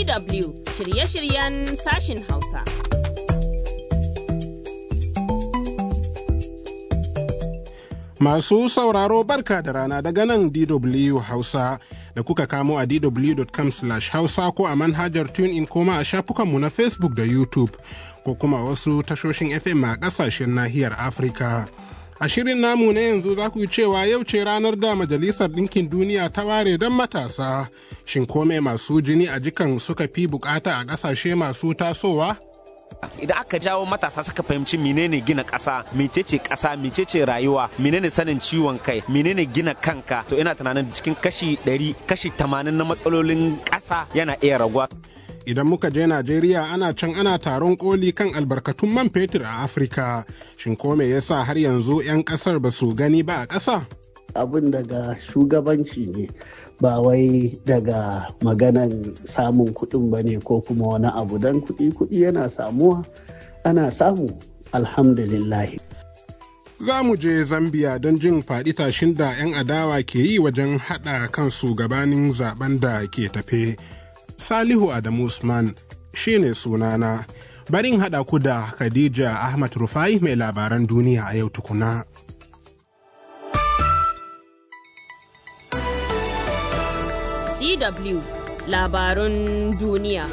DW shirye-shiryen sashin Hausa. Masu sauraro barka da rana daga nan DW Hausa da kuka kamo a dw.com hausa ko a manhajar TuneIn koma a shafukanmu na Facebook da YouTube ko kuma wasu tashoshin FM a ƙasashen nahiyar Afirka. A shirin namu na yanzu za ku yi cewa yau ce ranar da Majalisar Ɗinkin Duniya ta ware don matasa. Shin kome masu jini a jikan suka fi bukata a ƙasashe masu tasowa? idan aka jawo matasa suka fahimci menene gina ƙasa mecece ƙasa mecece rayuwa menene sanin ciwon kai menene gina kanka to ina tunanin cikin kashi 100 kashi 80 na matsalolin ƙasa yana iya raguwa Idan muka je Najeriya ana can ana taron koli kan albarkatun man fetur a Afirka. Shin ko me yasa har yanzu 'yan ƙasar ba su gani ba a ƙasa? abin daga shugabanci ne ba wai daga maganan samun kuɗin ba ne ko kuma wani abu don kuɗi kuɗi yana samuwa ana samu alhamdulillah Za mu je Zambiya don jin faɗi tashin da 'yan adawa ke yi wajen haɗa kansu gabanin zaben da ke tafe. Salihu Adamu Usman shi ne sunana. Barin haɗa ku da Khadija Ahmad Rufai mai labaran duniya a yau tukuna. DW labarun duniya.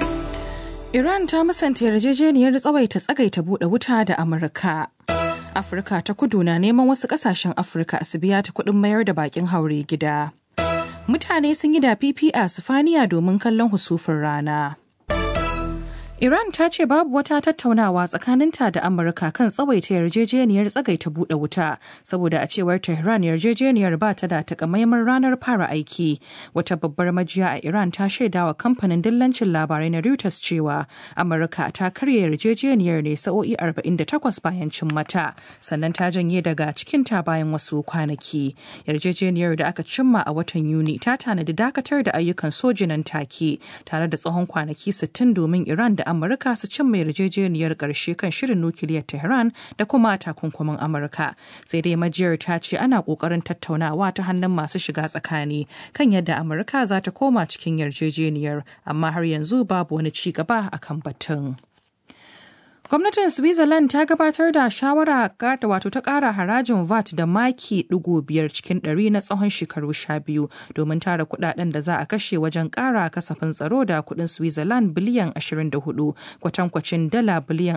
Iran ta musanta yarjejeniyar tsawaita tsagaita buɗe wuta da Amurka. Afirka ta kudu na neman wasu ƙasashen Afirka su biya ta kuɗin mayar da bakin haure gida. Mutane sun yi da fifi a Sifaniya domin kallon husufin rana. Iran ta ce babu wata tattaunawa tsakaninta da Amurka kan tsawaita yarjejeniyar tsagaita buɗe wuta saboda a cewar Tehran yarjejeniyar ba ta da takamaiman ranar fara aiki. Wata babbar majiya a Iran ta shaidawa kamfanin dillancin labarai na Reuters cewa Amurka ta karya yarjejeniyar ne sa'o'i 48 bayan cin mata sannan ta janye daga cikinta bayan wasu kwanaki. Yarjejeniyar da aka cimma a watan Yuni ta tanadi dakatar da ayyukan soji nan take tare da tsawon kwanaki 60 domin Iran da Amurka su cimma yarjejeniyar ƙarshe kan shirin nukiliyar Tehran da kuma takunkumin Amurka. Sai dai majiyar ta ce ana ƙoƙarin tattaunawa ta hannun masu shiga tsakani kan yadda Amurka za ta koma cikin yarjejeniyar, amma har yanzu babu wani ci gaba akan batun. Gwamnatin Switzerland ta gabatar da shawara da wato ta ƙara harajin VAT da maki ɗigo biyar cikin ɗari na tsawon shekaru sha biyu domin tara kuɗaɗen da za a kashe wajen ƙara kasafin tsaro da kuɗin Switzerland biliyan 24 kwatankwacin dala biliyan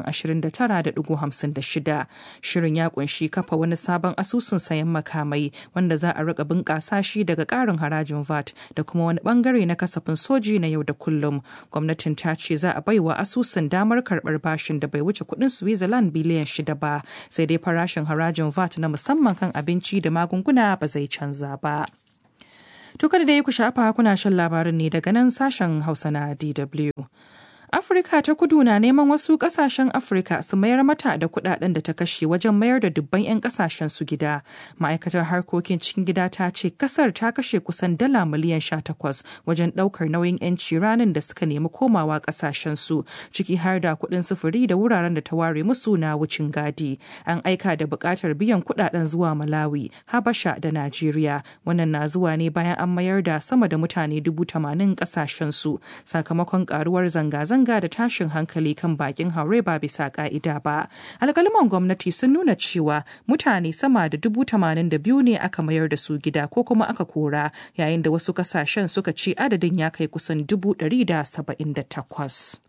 29.56. Shirin ya kunshi kafa wani sabon asusun sayan makamai wanda za a riƙa bunƙasa shi daga ƙarin harajin VAT da kuma wani ɓangare na kasafin soji na yau da kullum. Gwamnatin ta ce za a baiwa asusun damar karɓar bashin da bai wuce kudin Switzerland biliyan shida ba sai dai farashin harajin VAT na musamman kan abinci da magunguna ba zai canza ba. Tuka da dai ku shafa kuna shan labarin ne daga nan sashen Hausa na DW. Afirka ta kudu na neman wasu kasashen Afirka su mayar mata da kudaden da ta kashe wajen mayar da dubban 'yan kasashen su gida. Ma'aikatar harkokin cikin gida ta ce kasar ta kashe kusan dala miliyan 18 wajen daukar nauyin 'yanci ranar da suka nemi komawa kasashen su ciki har da kudin sufuri da wuraren da ta ware musu na wucin gadi. An aika da bukatar biyan kudaden zuwa Malawi, Habasha da Najeriya. Wannan na zuwa ne bayan an mayar da sama da mutane dubu tamanin kasashen su sakamakon karuwar zanga-zanga zanga da tashin hankali kan bakin haure ba bisa ka'ida ba. Alkaliman gwamnati sun nuna cewa mutane sama da dubu tamanin da biyu ne aka mayar da su gida ko kuma aka kora yayin da wasu kasashen suka ce adadin ya kai kusan dubu ɗari da saba'in da takwas.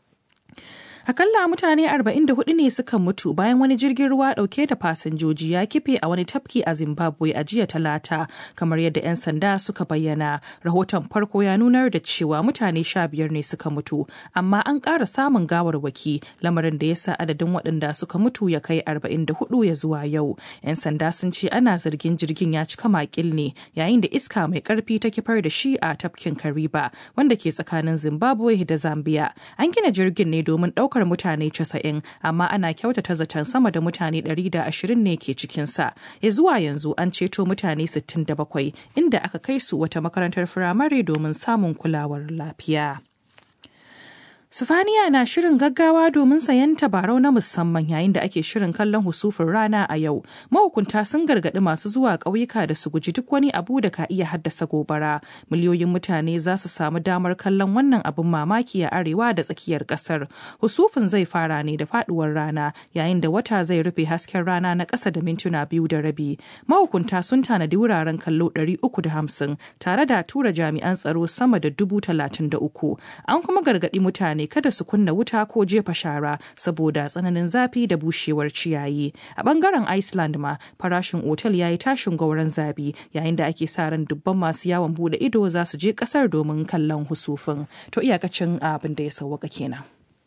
Akalla mutane 44 ne suka mutu bayan wani jirgin ruwa dauke da fasinjoji ya kife a wani tafki a Zimbabwe a jiya talata kamar yadda 'yan sanda suka bayyana. Rahoton farko ya nunar da cewa mutane 15 ne suka mutu, amma an ƙara samun gawarwaki lamarin da ya sa adadin waɗanda suka mutu ya kai 44 ya zuwa yau. 'Yan sanda sun ce ana zargin jirgin ya cika makil ne yayin da iska mai ƙarfi ta kifar da shi a tafkin Kariba wanda ke tsakanin Zimbabwe da Zambia. An gina jirgin ne domin ɗaukar ɗaukar mutane 90 amma ana kyautata zaton sama da mutane 120 ne ke cikinsa. Ya zuwa yanzu an ceto mutane 67 inda aka kai su wata makarantar firamare domin samun kulawar lafiya. Sifaniya na shirin gaggawa domin sayan tabarau na musamman yayin da ake shirin kallon husufin rana a yau. Mahukunta sun gargaɗi masu zuwa ƙauyuka da su guji duk wani abu da ka iya haddasa gobara. Miliyoyin mutane za su samu damar kallon wannan abin mamaki a arewa da tsakiyar ƙasar. Husufin zai fara ne da faɗuwar rana yayin da wata zai rufe hasken rana na ƙasa da mintuna biyu da rabi. Mahukunta sun tanadi wuraren kallo ɗari uku da hamsin tare da tura jami'an tsaro sama da dubu talatin da uku. An kuma gargaɗi mutane mutane kada su kunna wuta ko jefa shara saboda tsananin zafi da bushewar ciyayi. A bangaren Iceland ma farashin otal ya yi tashin gauran zabi yayin da ake sa ran dubban masu yawon bude ido za su je kasar domin kallon husufin. To iyakacin abin da ya sauwaka kenan.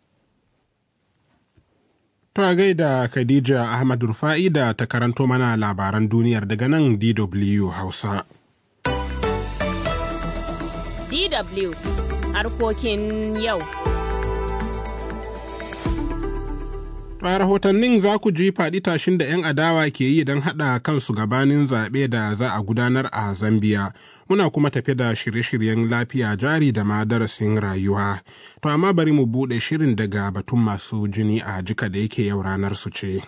To a gaida Khadija Ahmad Rufa'i da ta karanto mana labaran duniyar daga nan DW Hausa. DW harkokin yau. A rahotannin za ku ji faɗi tashin da 'yan adawa ke yi don haɗa kansu gabanin zaɓe da za a gudanar a Zambiya. Muna kuma tafi da shirye-shiryen lafiya jari da ma darasin rayuwa. To amma bari mu buɗe shirin daga batun masu jini a jika da yake yau ranar su ce.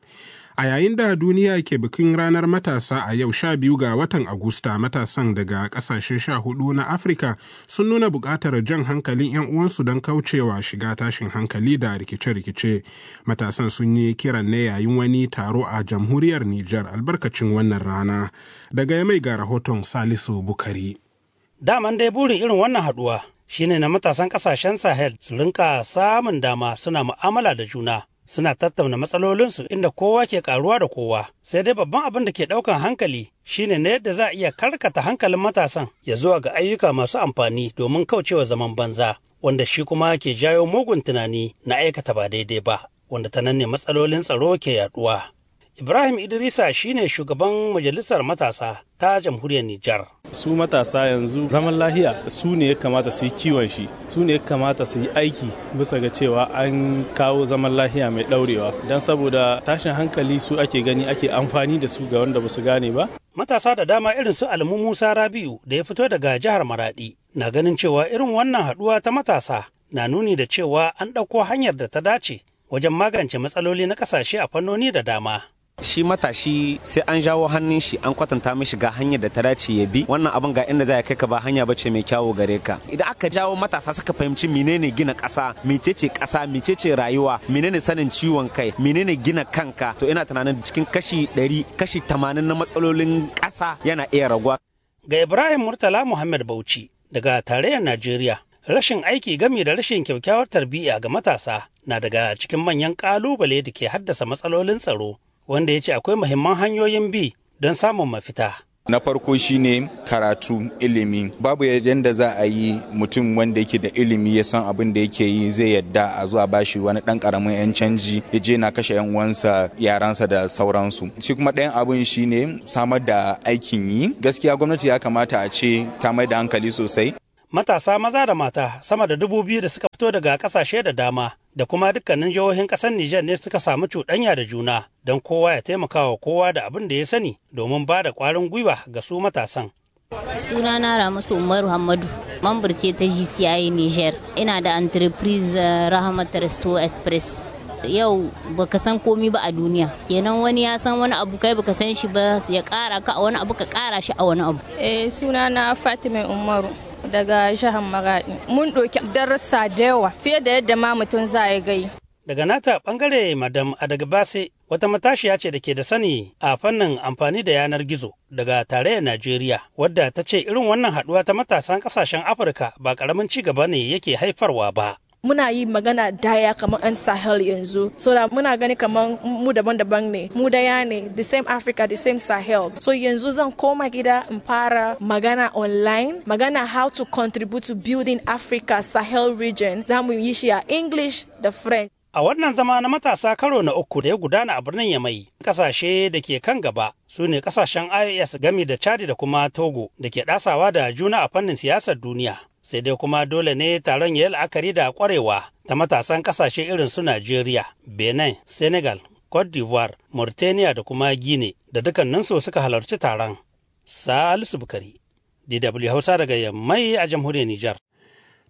A yayin da duniya ke bikin ranar matasa a yau sha biyu ga watan Agusta matasan daga ƙasashe sha hudu na Afirka sun nuna buƙatar jan hankalin 'yan uwansu don kaucewa shiga tashin hankali da rikice-rikice. Matasan sun yi kiran ne yayin wani taro a jamhuriyar Nijar albarkacin wannan rana. Daga mai ga rahoton Salisu Bukari. Daman dai burin irin wannan haɗuwa shine na matasan ƙasashen Sahel su rinka samun dama suna mu'amala da juna. suna tattauna matsalolinsu inda kowa ke karuwa da kowa sai dai babban abin da ke ɗaukan hankali shine na yadda za a iya karkata hankalin matasan ya zuwa ga ayyuka masu amfani domin kaucewa zaman banza wanda shi kuma ke jawo mugun tunani na aikata ba daidai ba wanda ta nan ne matsalolin tsaro ke yaduwa Ibrahim Idrisa shine shugaban majalisar matasa ta jamhuriyar Nijar. Su matasa yanzu zaman lahiya su ne ya kamata su yi kiwon shi, su ne ya kamata su yi aiki bisa ga cewa an kawo zaman lahiya mai ɗaurewa. Don saboda tashin hankali su ake gani ake amfani da su ga wanda ba su gane ba. Matasa da dama irin su Almu Musa Rabiu da ya fito daga jihar Maradi na ganin cewa irin wannan haɗuwa ta matasa na nuni da cewa an ɗauko hanyar da ta dace wajen magance matsaloli na ƙasashe a fannoni da dama. shi matashi sai an jawo hannun shi an kwatanta mishi ga hanyar da ta dace ya bi wannan abin ga inda za kai ka ba hanya bace mai kyawu gare ka idan aka jawo matasa suka fahimci menene gina ƙasa mecece ƙasa mecece rayuwa menene sanin ciwon kai menene gina kanka to ina tunanin cikin kashi 100 kashi 80 na matsalolin ƙasa yana iya raguwa ga Ibrahim Murtala Muhammad Bauchi daga tarayyar Najeriya rashin aiki game da rashin kyakkyawar tarbiyya ga matasa na daga cikin manyan ƙalubale da ke haddasa matsalolin tsaro wanda ya ce akwai muhimman hanyoyin bi don samun mafita. Na farko shine karatu ilimi babu yadda za a yi mutum wanda yake da ilimi ya san abin da yake yi zai yadda a zuwa bashi wani dan karamin yan canji ya je na kashe yan uwansa yaransa da sauransu. Shi kuma ɗayan abin shine samar da aikin yi gaskiya gwamnati ya kamata a ce ta mai da hankali sosai. Matasa maza da mata sama da dubu biyu da suka fito daga kasashe da dama da kuma dukkanin jihohin ƙasar Nijar ne suka samu cuɗanya da juna don kowa ya taimaka wa kowa da abin da ya sani domin ba da ƙwarin gwiwa ga su matasan. Sunana Ramatu Umaru Hamadu, mambar ce ta GCI Niger. Ina da entreprise Rahmat Resto Express. Yau baka san komi ba a duniya. Kenan wani ya san wani abu kai baka san shi ba ya kara ka a wani abu ka kara shi a wani abu. Eh sunana Fatima Umaru. daga jihar Maradi. Mun ɗauki darasa da yawa fiye da yadda ma mutum za ya gai. Daga nata bangare Madam Adagbase wata matashiya ce da ke da sani a fannin amfani da yanar gizo daga tarayyar Najeriya wadda ta ce irin wannan haɗuwa ta matasan ƙasashen Afirka ba ƙaramin ci gaba ne yake haifarwa ba. muna yi magana daya kamar 'yan sahel yanzu so da muna gani kamar mu daban-daban ne mu daya ne the same africa the same sahel so yanzu zan koma gida in fara magana online magana how to contribute to building africa sahel region za mu yi shi a english da french A wannan zama na matasa karo na uku da ya gudana a birnin Yamai, kasashe da ke kan gaba su ne kasashen IOS gami da Chadi da kuma Togo da ke ɗasawa da juna a fannin siyasar duniya. sai dai kuma dole ne taron ya yi la'akari da kwarewa ta matasan kasashe irin su Najeriya, Benin, Senegal, Cote d'Ivoire, Mauritania da kuma Guinea da dukkaninsu suka halarci taron. Salisu Bukari, DW Hausa daga Yammai a jamhuriyar Nijar.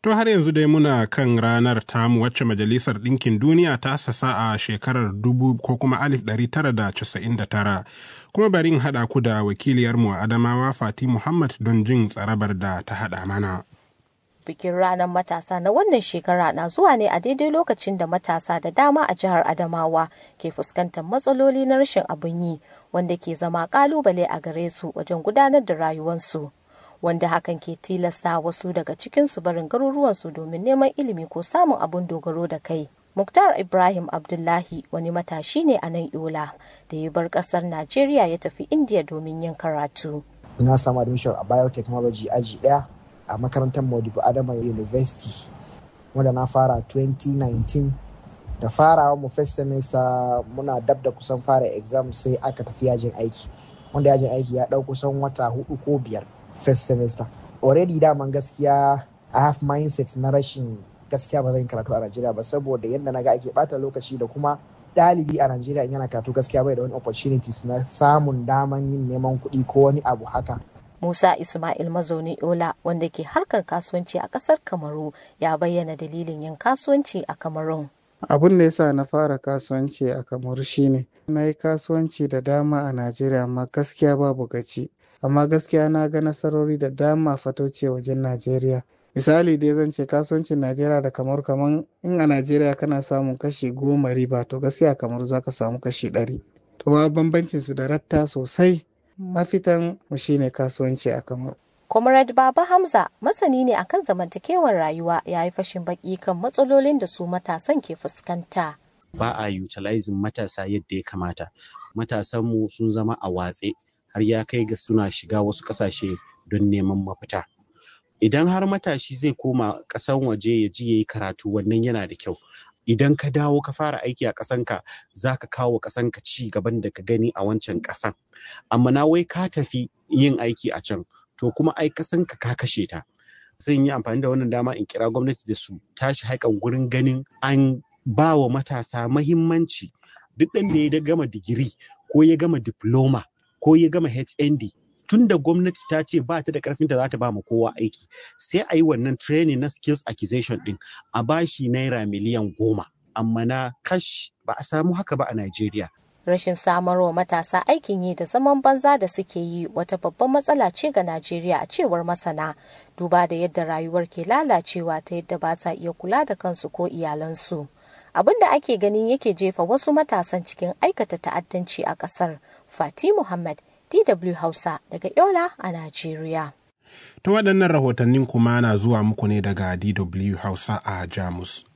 To har yanzu dai muna kan ranar tamu wacce Majalisar Ɗinkin Duniya ta sasa a shekarar dubu ko kuma alif ɗari tara da casa'in da tara. Kuma bari in haɗa ku da wakiliyarmu a Adamawa Fati Muhammad don jin tsarabar da ta haɗa mana. bikin ranar matasa na wannan shekara na zuwa ne a daidai lokacin da matasa da dama a jihar adamawa ke fuskantar matsaloli na rashin abin yi wanda ke zama kalubale a gare su wajen gudanar da rayuwarsu wanda hakan ke tilasta wasu daga cikinsu barin garuruwansu domin neman ilimi ko samun abin dogaro da kai Muktar Ibrahim Abdullahi wani matashi ne a nan Yola da ya bar kasar Najeriya ya tafi India domin yin karatu. Na samu admission a biotechnology aji ɗaya a makarantar Modibo Adama University wanda na fara 2019 da farawa mu first semester muna dab da kusan fara exam sai aka tafi yajin aiki wanda yajin aiki ya ɗau kusan wata hudu ko biyar first semester already daman gaskiya I have mindset na rashin gaskiya ba zan karatu a Najeriya ba saboda yadda na ga ake bata lokaci da kuma ɗalibi a Najeriya in yana karatu gaskiya bai da wani opportunities na samun daman yin neman kuɗi ko wani abu haka Musa Ismail mazauni Ola wanda ke harkar kasuwanci a ƙasar Kamaru ya bayyana dalilin yin kasuwanci a Kamarun. Abin da yasa na fara kasuwanci a Kamaru shine na yi kasuwanci da dama a Najeriya amma gaskiya babu gaci. Amma gaskiya na ga nasarori da dama fatauce wajen Najeriya. Misali dai zan ce kasuwancin Najeriya da kamar kaman in a Najeriya kana samun kashi goma riba to gaskiya kamar za ka samu kashi ɗari. To bambancin su da ratta sosai. mafitan mu shine kasuwanci a kamar. Comrade Baba Hamza masani ne akan zamantakewar rayuwa ya yi fashin baki kan matsalolin da su matasan ke fuskanta. Ba a utilizing matasa yadda ya kamata. Matasanmu sun zama a watse har ya kai ga suna shiga wasu ƙasashe don neman mafita. Idan har matashi zai koma ƙasan waje ya ji ya yi karatu wannan yana da kyau. Idan ka dawo ka fara aiki a ƙasanka za ka kawo ƙasanka ci gaban da ka gani a wancan ƙasan. amma na wai ka tafi yin aiki a can to kuma ai kasan ka ka kashe ta zan yi amfani da wannan dama in kira gwamnati da su tashi haikan gurin ganin an ba wa matasa mahimmanci duk ɗan da ya gama digiri ko ya gama diploma ko ya gama hnd tun da gwamnati ta ce ba ta da karfin da za ta ba ma kowa aiki sai a yi wannan training na skills acquisition din a bashi naira miliyan goma amma na kash ba a samu haka ba a Najeriya. rashin samarwa matasa aikin yi da zaman banza da suke yi wata babban matsala ce ga Najeriya a cewar masana duba da yadda rayuwar ke lalacewa ta yadda ba sa iya kula da kansu ko iyalansu. Abin da ake ganin yake jefa wasu matasan cikin aikata ta'addanci a ƙasar. Fati Muhammad, DW Hausa daga Yola a Najeriya. Ta waɗannan rahotannin kuma na zuwa muku ne daga DW Hausa a Jamus.